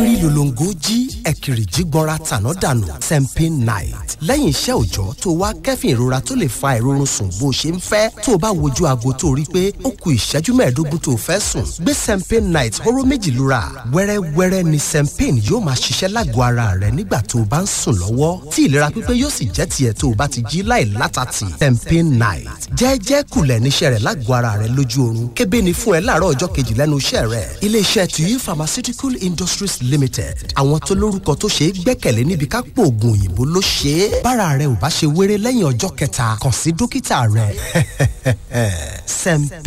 ẹ̀rín lòlòǹgó jí ẹ̀kìrì jí gbọ́ra tàná dànù sempin night lẹ́yìn iṣẹ́ òòjọ́ tó wá kẹ́fìn ìrora tó lè fa ìrorun sùn bó ṣe ń fẹ́ tó o bá wojú aago tó rí pé ó ku ìṣẹ́jú mẹ́ẹ̀ẹ́dógún tó o fẹ́ sùn gbé sempin night hóró méjì lura wẹ́rẹ́wẹ́rẹ́ ni sempin yóò máa ṣiṣẹ́ lágọ̀ọ́ ara rẹ nígbà tó o bá ń sùn lọ́wọ́ tí ìlera pípé yóò sì jẹ́ tiẹ̀ tó o bá ti jí láì látàtì sempin night jẹ́ẹ́jẹ́ kulẹ̀ níṣẹ́ rẹ̀ lágọ̀ọ́ ara rẹ lójú oorun kébé ni fún ẹ láàárọ̀ ọjọ́ kejì lẹ́nu iṣẹ́ rẹ̀ iléeṣẹ́ tuyi pharmaceutical industries limited àwọn tó lórúkọ tó ṣe é gbẹ́kẹ̀lé níbi ká pò oògùn òyìnbó ló ṣe é bára rẹ ò bá ṣe wéré lẹ́yìn ọjọ́ kẹta kàn sí dókítà rẹ. Sempe